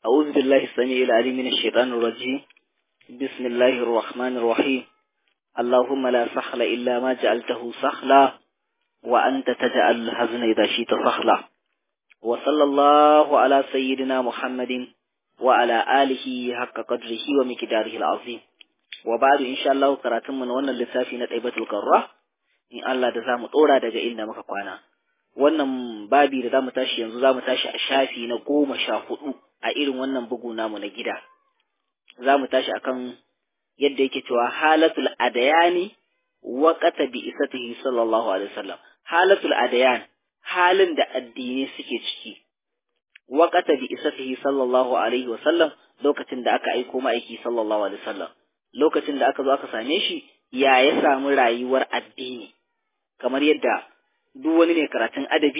أعوذ بالله السميع العليم من الشيطان الرجيم بسم الله الرحمن الرحيم اللهم لا سخل إلا ما جعلته سخلا وأنت تجعل الحزن إذا شئت سخلا وصلى الله على سيدنا محمد وعلى آله حق قدره ومقداره العظيم وبعد إن شاء الله كراتم من وانا لسافي نتعبة القرة إن الله دزام طورا دجا إلنا مكقوانا wannan babi da zamu tashi yanzu zamu tashi a shafi na goma sha hudu a irin wannan bugu namu na gida zamu tashi akan yadda yake cewa halatul adayani waqata bi isatihi sallallahu alaihi wasallam halatul adayan halin da addini suke ciki waqata bi isatihi sallallahu alaihi wasallam lokacin da aka aiko ma'aiki sallallahu alaihi wasallam lokacin da aka zo aka same shi ya ya samu rayuwar addini kamar yadda duk wani mai karatun adabi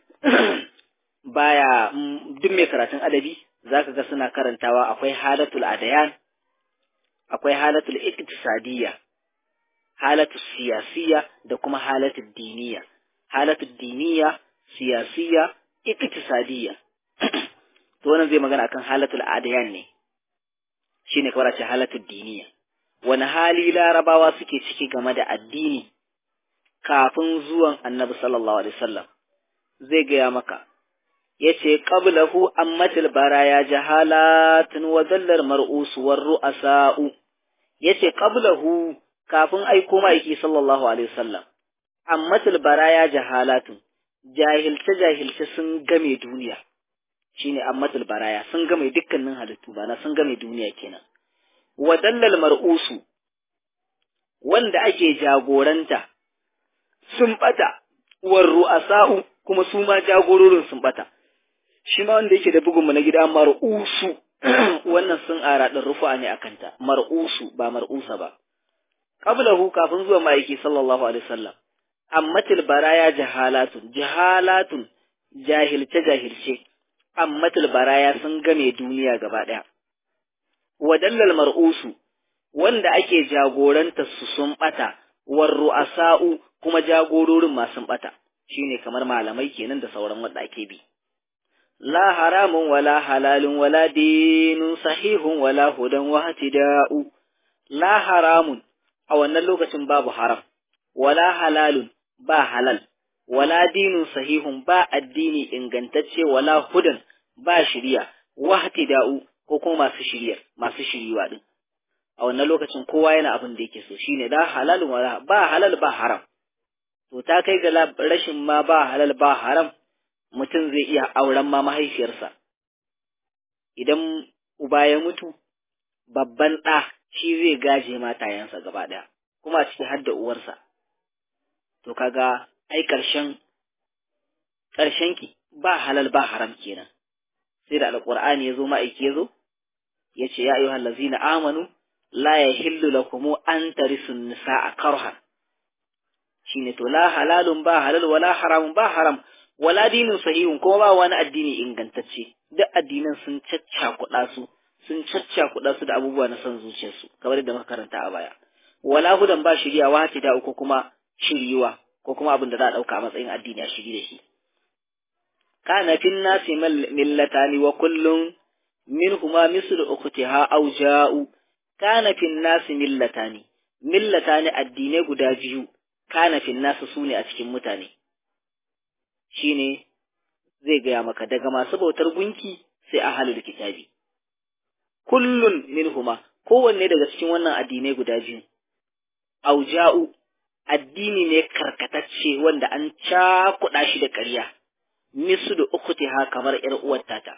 baya duk mai karatun adabi zaka ga suna karantawa akwai halatul adayan akwai halatul iktisadiyya halatul siyasiyya da kuma halatul diniya halatul diniya siyasiyya iktisadiyya to wannan zai magana akan halatul adayan ne shine kawai ce halatul diniya wani hali larabawa suke ciki game da addini kafin zuwan annabi sallallahu alaihi wasallam zai gaya maka yace qablahu ammatil baraya jahalatun wa dallal mar'us war ru'asa'u yace qablahu kafin aiko ma'aiki sallallahu alaihi wasallam ammatil baraya jahalatun jahilce jahilce sun game duniya shine ammatil baraya sun game dukkanin halittu bana sun game duniya kenan wa dallal mar'usu wanda ake jagoranta sun bata war ru'asa'u kuma su ma jagororin sun bata shi ma wanda yake da bugun mu na gida mar'usu wannan sun ara din rufa ne akanta mar'usu ba mar'usa ba qablahu kafin zuwa ma'aiki sallallahu alaihi wasallam ammatil baraya jahalatun jahalatun jahilce jahilce ammatil baraya sun game duniya gaba daya wadallal mar'usu wanda ake jagoranta su sun bata war ru'asa'u kuma jagororin masu bata shine kamar malamai kenan da sauran wanda ake bi la haramun wala halalun wala dinun sahihun wala hudan wa hatida'u la haramun a wannan lokacin babu haram wala halalun ba halal wala dinun sahihun ba addini ingantacce wala hudan ba shiriya wa hatida'u ko kuma masu shiriya masu shiriwa din a wannan lokacin kowa yana abin da yake so shine la halalun wala ba halal ba haram to ta kai ga rashin ma ba halal ba haram mutum zai iya auren ma mahaifiyarsa idan uba ya mutu babban ɗa shi zai gaje matayensa gaba ɗaya kuma a ciki har da uwarsa to kaga ai ƙarshen ƙarshen ki ba halal ba haram kenan sai da alƙur'ani ya zo ma'aiki ya zo ya ce ya ayyuhal ladzina amanu la yahillu lakum an tarisu nisaa karhan shine to la halalun ba halal wala haramun ba haram wala dinin sahihun kuma ba wani addini ingantacce duk addinan sun caccakuɗa su sun caccakuɗa su da abubuwa na son zuciyarsu kamar yadda muka karanta a baya wala hudan ba shiriya wa da ko kuma shiriwa ko kuma abin da za a ɗauka a matsayin addini a shiri da shi kana fin nasi millatani wa kullum minhuma mislu ukhtiha aw ja'u kana fin nasi millatani millatani addinai guda biyu kana fin nasu su ne a cikin mutane shine zai gaya maka daga masu bautar gunki sai a halin kitabi kullun minhuma kowanne daga cikin wannan addinai guda biyu auja'u addini ne karkatacce wanda an cakuɗa shi da ƙarya misu da ukutiha kamar ƴar uwar tata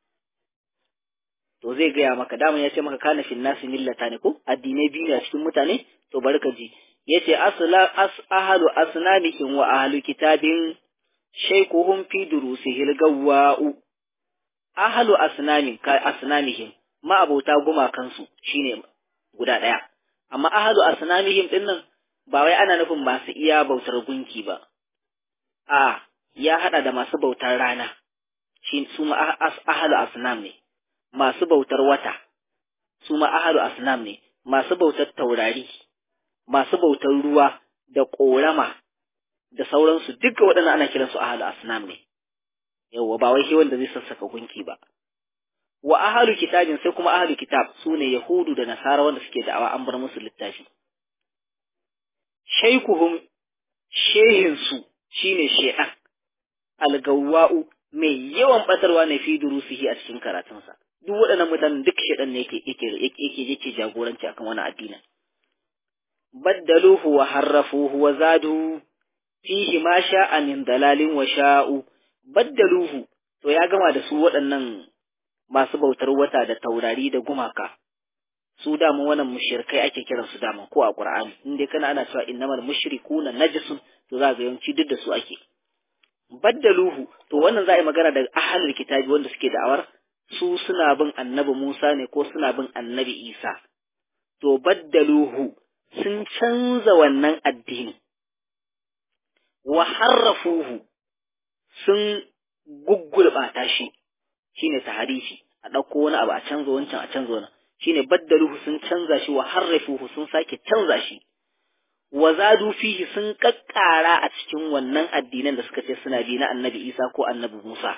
to zai gaya maka daman ya ce maka kana fin nasu millata ne ko addinai biyu ne a cikin mutane to bari ka ji yace asla as ahalu asnamihim wa ahlu kitabin shaykhuhum fi durusihil gawwa'u ahlu asnamin ka asnamihim ma abota gumakansu shine guda daya amma ahlu asnamihim din nan ba wai ana nufin masu iya bautar gunki ba a ya hada da masu bautar rana shi su ma ahlu asnam ne masu bautar wata su ma ahlu asnam ne masu bautar taurari masu bautar ruwa da ƙorama da sauransu duka waɗannan ana kiransu ahalu asnam ne yawwa ba wai shi wanda zai sassaka gunki ba wa ahalu kitabin sai kuma ahalu kitab su ne yahudu da nasara wanda suke da'awa an bar musu littafi shaikuhum shehinsu shine shedan algawwa'u mai yawan batarwa ne fi durusihi a cikin karatunsa duk waɗannan mutanen duk shedan ne yake yake yake yake jagoranci akan wani addinin baddaluhu wa harrafuhu wa zadu fihi ma sha'a min dalalin wa sha'u baddaluhu to ya gama da su waɗannan masu bautar wata da taurari da gumaka su daman wannan mushrikai ake kiran su daman ko a Qur'ani in dai kana ana cewa innamal mushrikuna najisun to za ga yawanci duk da su ake baddaluhu to wannan za a yi magana da ahlul kitabi wanda suke da'awar su suna bin annabi Musa ne ko suna bin annabi Isa to baddaluhu sun canza wannan addini wa harrafuhu sun guggulbata shi shine taharifi a ɗauko wani abu a canza wancan a canza wani shine baddaluhu sun canza shi wa harrafuhu sun sake canza shi wa zadu fihi sun kakkara a cikin wannan addinan da suka ce suna bi na annabi Isa ko annabi Musa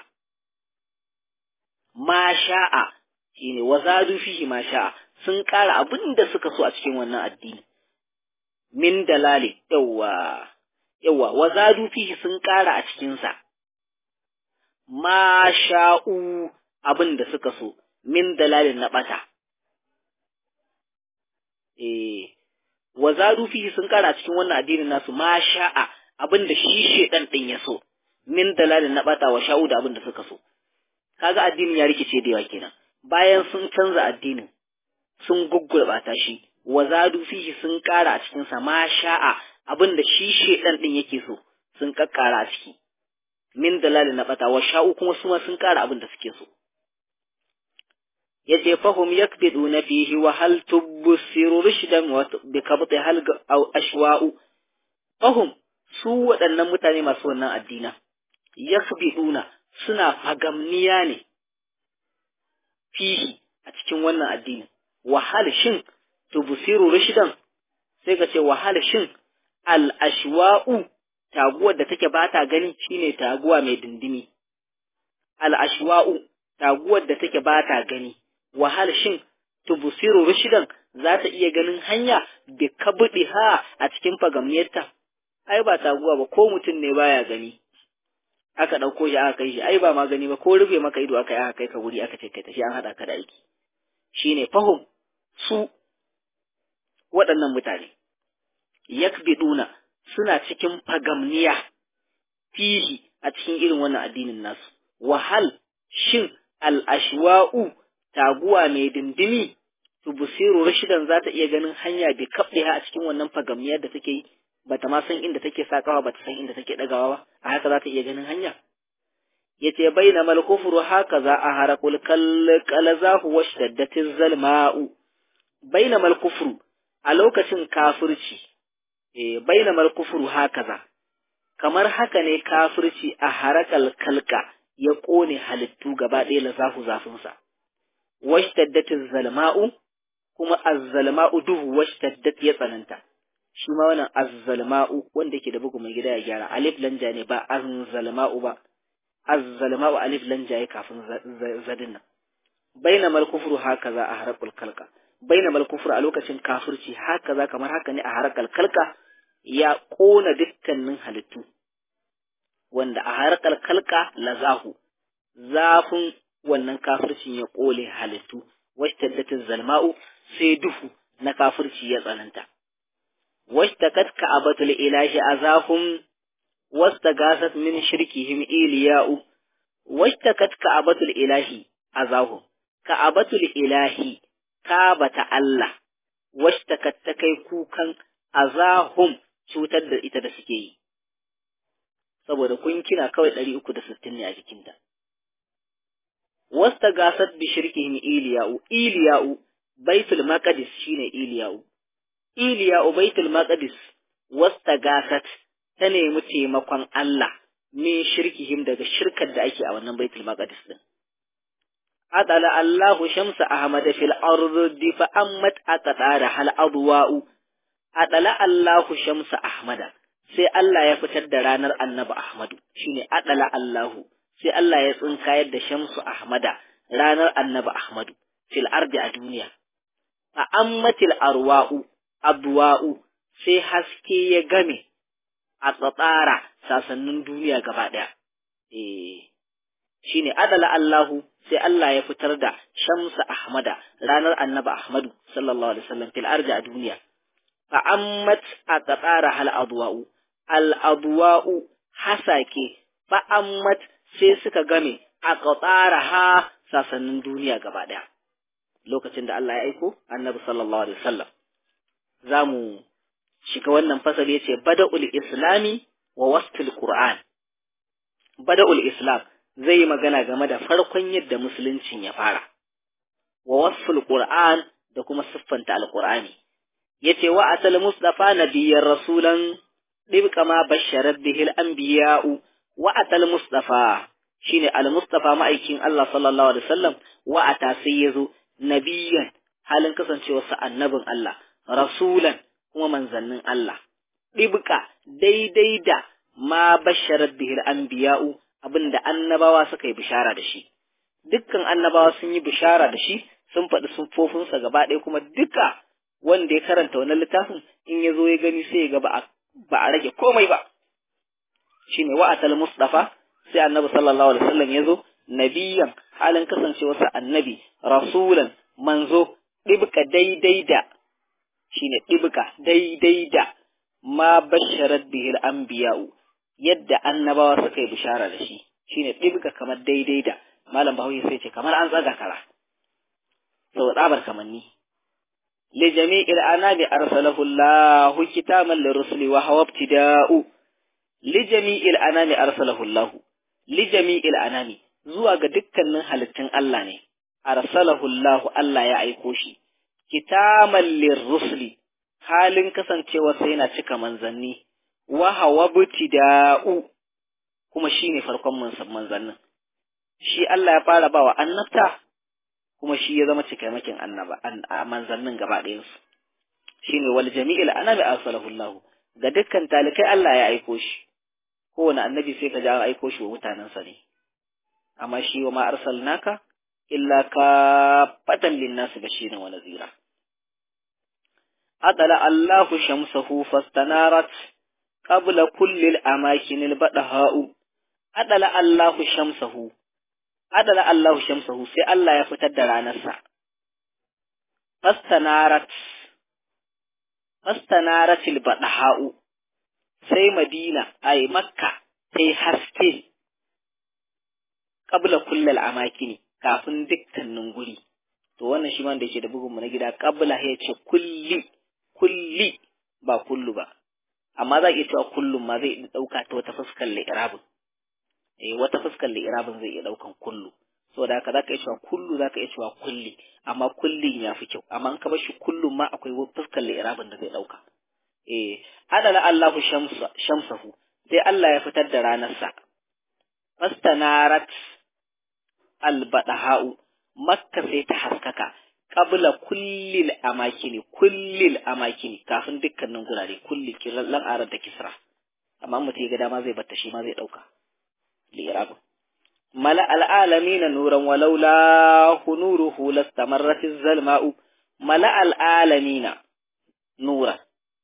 ma sha'a shine wa zadu fihi ma sha'a sun ƙara abin da suka so a cikin wannan addini min dalali yawa yawa wa zadu fihi sun ƙara a cikin sa ma sha'u abin da suka so min dalalin na bata eh wa zadu fihi sun ƙara a cikin wannan addinin nasu ma sha'a abin da shi shedan din ya so min dalalin na bata wa sha'u da abin da suka so kaga addinin ya rikice da yawa kenan bayan sun canza addinin sun guggulbata shi wa zadu fihi sun ƙara a cikin sa ma sha'a abin da shi shedan din yake so sun kakkara a ciki min dalali na bata wa sha'u kuma su ma sun ƙara abin da suke so yace fahum yakbiduna fihi wa hal tubsiru rushdan wa bi kabti hal aw ashwa'u fahum su waɗannan mutane masu wannan addina yakbiduna suna fagamniya ne fihi a cikin wannan addinin wahal shin tubsiru rushdan sai ka ce wahal shin al ashwa'u taguwar da take bata gani shine taguwa mai dindimi al ashwa'u taguwar da take bata gani wahal shin tubsiru rushdan za ta iya ganin hanya bi kabdiha a cikin fagamniyarta ai ba taguwa ba ko mutum ne baya gani aka ɗauko shi aka kai shi ai ba magani ba ko rufe maka ido aka yi aka kai ka wuri aka ce kai tafi an haɗa ka da aiki shine fahum su waɗannan mutane yakbiduna suna cikin fagamniya fihi a cikin irin wannan addinin nasu wahal shin al-ashwa'u taguwa mai dindimi tubsiru rashidan za ta iya ganin hanya bi kabdiha a cikin wannan fagamniyar da take yi bata ma san inda take sakawa bata san inda take dagawa ba a haka za ta iya ganin hanya yace baina mal kufru haka za a harakul kalzahu washtadatiz zalma'u baina mal kufru a lokacin kafirci eh baina mal kufru haka za kamar haka ne kafirci a harakal kalka ya kone halittu gaba ɗaya lazahu zafinsa washtadatiz zalma'u kuma az-zalma'u duhu washtaddat ya tsananta shi ma wannan azzalma'u wanda yake da bugu mai gida ya gyara alif lanja ne ba azzalma'u ba azzalma'u alif lanja ya kafin zadin nan baina mal kufru haka za a harakul kalka baina mal kufru a lokacin kafirci haka za kamar haka ne a harakal kalka ya kona dukkanin halittu wanda a harakal kalka lazahu zafin wannan kafircin ya kole halittu washtaddatin zalma'u sai duhu na kafirci ya tsananta واشتكت كعبة الإله أذاهم واستغاثت من شركهم إيلياء واشتكت كعبة الإله أذاهم كعبة الإله كعبة الله واشتكت تكي كوكا أذاهم cutar da ita da suke yi saboda kun kina kawai ɗari uku da sittin ne a jikinta wasta gasat bi shirkihim iliya'u iliya'u baitul maqdis shine iliya'u Iliya Ubaitul Maqdis wasta gasat ta nemi taimakon Allah min shirkihim daga shirkar da ake a wannan Baitul Maqdis din. Adala Allahu shamsa Ahmad fil ardi fa ammat aqdara hal adwa'u Adala Allahu shamsa Ahmada sai Allah ya fitar da ranar Annabi Ahmadu shine adala Allahu sai Allah ya tsinkayar da shamsu Ahmada ranar annabi Ahmadu fil ardi a duniya fa ammatil arwa'u adwa'u sai haske ya game a tsatsara sasannin duniya gaba ɗaya eh shine adala Allahu sai Allah ya fitar da Shamsa Ahmada ranar Annabi Ahmadu sallallahu alaihi wasallam fil ardi a duniya fa ammat aqtara hal adwa'u al adwa'u hasake fa ammat sai suka game aqtara ha sasannin duniya gaba daya lokacin da Allah ya aiko Annabi sallallahu alaihi wasallam zamu shiga wannan fasali yace bada'ul islami wa wasfil qur'an bada'ul islam zai yi magana game da farkon yadda musuluncin ya fara wa wasful qur'an da kuma siffanta alqur'ani yace wa asal mustafa nabiyyar rasulan dibqa ma basharat bihi al-anbiya'u wa atal mustafa shine al-mustafa ma'aikin Allah sallallahu alaihi wasallam wa ata sai yazo nabiyyan halin kasancewarsa annabin Allah rasulan kuma manzannin Allah dibqa daidai da ma basharat bihi al-anbiya'u abinda annabawa suka yi bishara da shi dukkan annabawa sun yi bishara da shi sun faɗi siffofinsa gaba ɗaya kuma duka wanda ya karanta wannan littafin in ya zo ya gani sai ya ga ba a rage komai ba shine wa'atal mustafa sai annabi sallallahu alaihi wasallam ya zo nabiyan halin kasancewarsa annabi rasulan manzo ɗibka daidai da shine ɗibka daidai da ma basharat bihil anbiya'u yadda annabawa suka yi bishara da shi shine ɗibga kamar daidai da malam bahaushe sai ce kamar an tsaga kara sau tsabar kamanni li jami'il anabi arsalahu Allah kitaban lirrusuli wa hawa ibtida'u li jami'il anami arsalahu Allah li jami'il anami zuwa ga dukkanin halittun Allah ne arsalahu Allah Allah ya aiko shi kitaban lirrusuli halin kasancewa sai yana cika manzanni wa hawa ibtida'u kuma shine farkon manzannin shi Allah ya fara bawa annabta kuma shi ya zama cikamakin annaba manzannin gaba ɗayansu shine wal jami'il annabi arsalahu Allah ga dukkan talikai Allah ya aiko shi kowane annabi sai ka ji an aiko shi wa mutanensa ne amma shi wa ma arsalnaka illa ka fatan linnas bashirin wa nazira adala Allah shamsahu fastanarat qabla kulli al-amakin al-badaha'u adala Allah shamsahu adala Allahu shamsahu sai Allah ya fitar da ranarsa fastanarat fastanaratil badaha'u sai Madina ai Makka sai haske qabla kullal amakini kafin dukkanin guri to wannan shi man da yake da bugun mu na gida qabla ya ce kulli kulli ba kullu ba amma za iya cewa kullum ma zai dauka ta wata fuskar li'irabin eh wata fuskar li'irabin zai iya daukan kullu saboda haka zaka iya cewa kullu zaka iya cewa kulli amma kullin ya fi kyau amma in ka bar shi kullum ma akwai fuskar li'irabin da zai dauka eh adala Allahu shamsa shamsahu sai Allah ya fitar da ranarsa fastanarat albadaha'u makka sai ta haskaka qabla kullil amakini kullil amakini kafin dukkanin gurare kulli kirallan arar da kisra amma mutum ya ga dama zai batta shi ma zai dauka li'irabin mala al'alamina nuran walaula hunuruhu lastamarrat az-zalma'u mala al'alamina nuran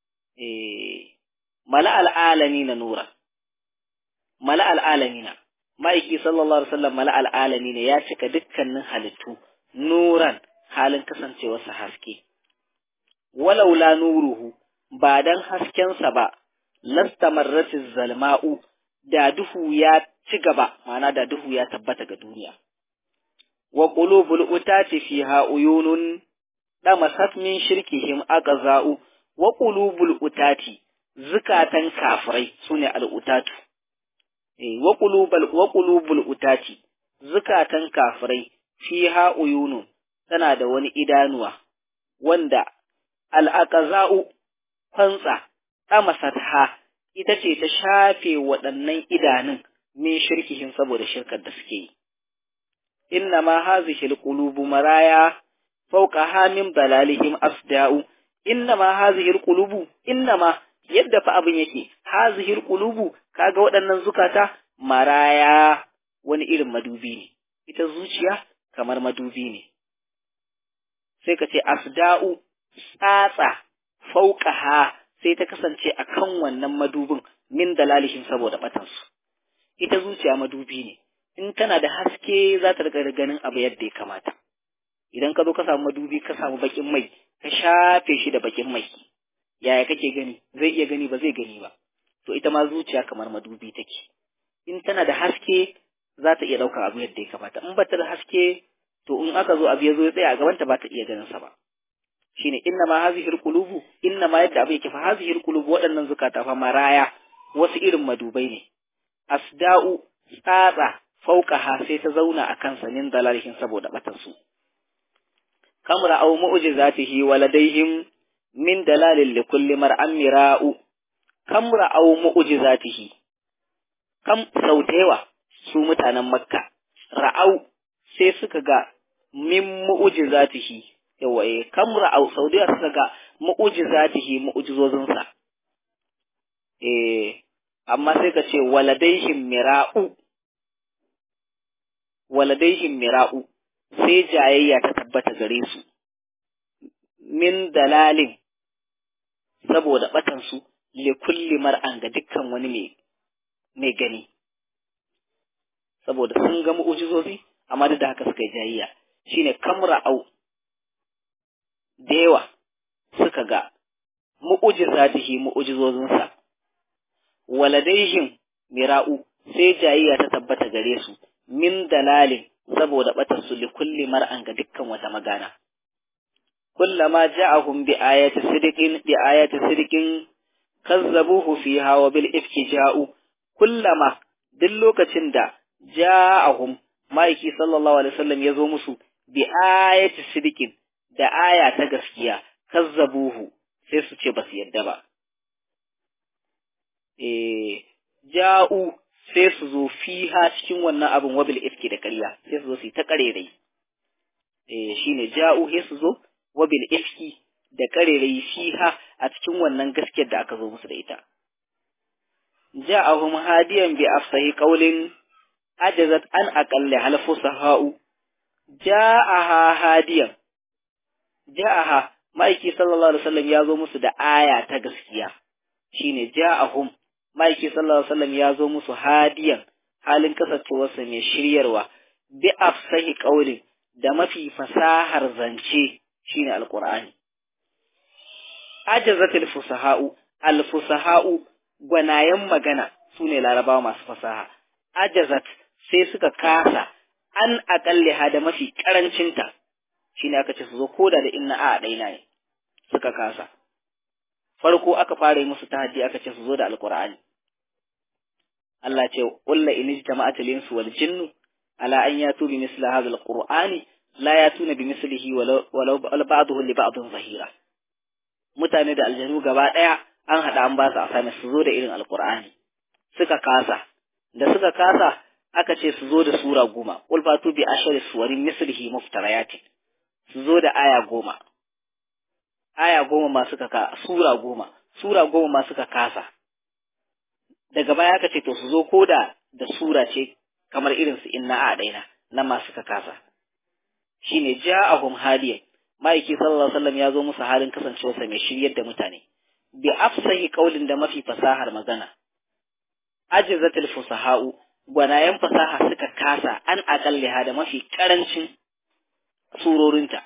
eh mala al'alamina nuran mala al'alamina ma'aiki sallallahu alaihi wasallam mala al'alamina ya cika dukkanin halittu nuran halin kasancewarsa haske walaula nuruhu ba dan haskensa ba lastamarratiz zalma'u da duhu ya ci gaba ma'ana da duhu ya tabbata ga duniya wa qulubul utati fiha uyunun damasat min shirkihim aqza'u wa qulubul utati zukatan kafirai sune al'utatu eh wa qulubul wa qulubul utati zukatan kafirai fiha uyunun tana da wani idanuwa wanda al'aqza'u kwantsa damasatha ita ce ta shafe waɗannan idanun min shirkihin saboda shirkar da suke yi. Inna ma hazihi alqulubu maraya fawqa hamin balalihim asda'u inna ma hazihi alqulubu inna ma yadda fa abin yake hazihi alqulubu kaga waɗannan zukata maraya wani irin madubi ne ita zuciya kamar madubi ne sai ka ce asda'u tsatsa fauqaha sai ta kasance akan wannan madubin min dalalihin saboda batansu ita zuciya madubi ne in tana da haske za ta riga ganin abu yadda ya kamata idan ka zo ka samu madubi ka samu bakin mai ka shafe shi da bakin mai yaya kake gani zai iya gani ba zai gani ba to ita ma zuciya kamar madubi take in tana da haske za ta iya ɗaukar abu yadda ya kamata in ba ta da haske to in aka zo abu ya zo ya tsaya a gabanta ba ta iya ganin sa ba shine inna ma hazihil qulubu inna ma yadda abu yake fa hazihil qulubu waɗannan zukata fa maraya wasu irin madubai ne asda'u tsatsa fauqaha sai ta zauna a kansa min dalalihin saboda batar su kamra aw mu'jizatihi waladaihim min dalalin li kulli mar'an mira'u kamra aw mu'jizatihi kam sautewa su mutanen makka ra'au sai suka ga min mu'jizatihi yawa eh kamra aw saudiya suka ga mu'jizatihi mu'jizozinsa eh amma sai ka ce waladaihim mira'u waladaihim mira'u sai jayayya ta tabbata gare su min dalalin saboda batansu li kulli mar'an ga dukkan wani mai mai gani saboda sun ga mu'ujizozi amma duk da haka suka yi jayayya shine kamra au da yawa suka ga mu'ujizatihi mu'ujizozinsa waladaihim mira'u sai jayayya ta tabbata gare su min dalalin saboda batar su li kulli mar'an ga dukkan wata magana kullama ja'ahum bi ayati sidiqin bi ayati sidiqin kazzabuhu fiha wa bil ifki ja'u kullama duk lokacin da ja'ahum maiki sallallahu alaihi wasallam ya zo musu bi ayati sidiqin da aya ta gaskiya kazzabuhu sai su ce ba su yadda ba eh ja'u sai su zo fiha cikin wannan abin wabil ifki da ƙarya sai su zo su yi ta ƙarerai eh shine ja'u sai su zo wabil ifki da ƙarerai fiha a cikin wannan gaskiyar da aka zo musu da ita ja'ahum hadiyan bi afsahi qawlin ajazat an aqalli hal fusaha'u ja'aha hadiyan ja'aha maiki sallallahu alaihi wasallam ya zo musu da aya ta gaskiya shine ja'ahum maiki sallallahu alaihi wasallam ya zo musu hadiyan halin kasancewarsa mai shiryarwa bi afsahi qawlin da mafi fasahar zance shine alqur'ani ajazatil fusaha'u alfusaha'u gwanayen magana sune larabawa masu fasaha ajazat sai suka kasa an aƙalliha da mafi ƙarancinta shine aka ce su zo koda da inna a ɗaina ne suka kasa farko aka fara yi musu tahaddi aka ce su zo da alqur'ani Allah ce ƙulla in jama'atul insu wal jinnu ala an yatu bi misli hadha alqur'ani la yatuna bi mislihi walau ba'dahu li ba'dhin zahira mutane da aljanu gaba daya an hada an ba su asami su zo da irin alqur'ani suka kasa da suka kasa aka ce su zo da sura goma qul fatu bi ashari suwarin mislihi muftarayatin su zo da aya goma aya goma ma suka ka sura goma sura goma ma suka kasa daga baya aka ce to su zo ko da da sura ce kamar irin su inna a daina nan ma suka kasa shine ja'ahum hadiyan ma'aiki sallallahu alaihi wasallam ya zo musu halin kasancewarsa mai shiryar da mutane bi afsahi qaulin da mafi fasahar magana ajizatul fusaha'u gwanayen fasaha suka kasa an aqalliha da mafi karancin surorinta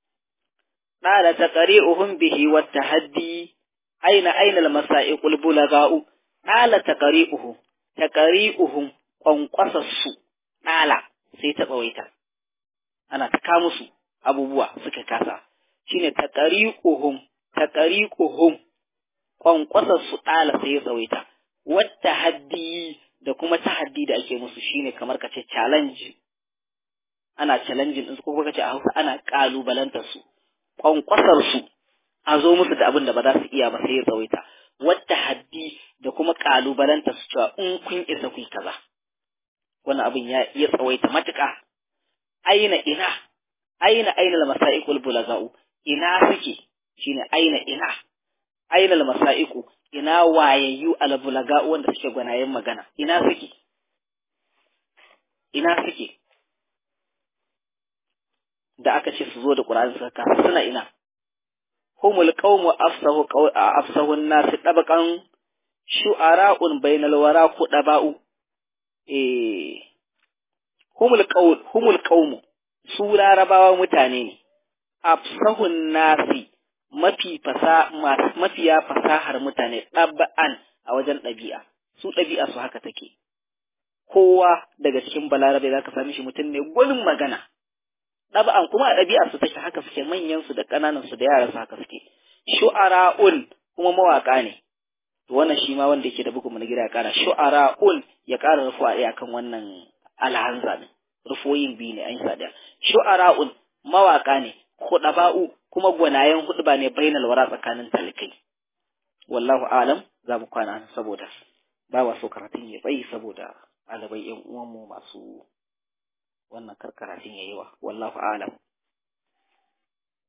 qala taqri'uhum bihi wat tahaddi aina aina al-masa'iqul bulaga'u ɗala ta ƙari'uhu, ta ƙari'uhun ƙwanƙwasarsu ɗala sai ta tsawaita, ana ta kawo musu abubuwa suka kasa, shi ne ta ƙari'uhun, ta ƙari'uhun ƙwanƙwasarsu ɗala sai ya tsawaita, wata haddi da kuma ta haddi da ake musu shi ne kamar ka ce challenge, ana challenge ɗinsu ko ka ce a hausa ana ƙalubalantar su, ƙwanƙwasarsu a zo musu da abin da ba za su iya ba sai ya tsawaita. wadda haddi da kuma kalubalanta su cewa in kun isa ku kaza wannan abin ya iya tsawaita matuƙa aina ina aina aina al-masa'iqul bulaga'u ina suke shine aina ina aina al-masa'iqu ina wayayyu al-bulaga'u wanda suke gwanayen magana ina suke ina suke da aka ce su zo da Qur'ani suka kasa suna ina humul qawmu afsahu afsahu an-nas tabaqan shu'ara'un bainal wara ku daba'u eh humul qawl humul qawmu su larabawa mutane ne afsahun nasi mafi fasa mafiya fasahar mutane ɗab'an a wajen ɗabi'a su ɗabi'a su haka take kowa daga cikin balarabe za ka sami shi mutum ne gwanin magana ɗab'an kuma a ɗabi'a su take haka suke manyan su da ƙananan su da yaran su haka suke shu'ara'un kuma mawaƙa ne to wannan shi ma wanda yake da bugun na gida ya ƙara shu'ara'un ya ƙara rufuwa ɗaya kan wannan alhanza ne rufoyin biyu ne an yi sadiya shu'ara'un mawaƙa ne hudaba'u kuma gwanayen hudba ne bainal wara tsakanin talikai wallahu alam za mu kwana saboda ba wa so karatun ya tsayi saboda ɗalibai yan uwanmu masu wannan karkaratun yayi wa wallahu alam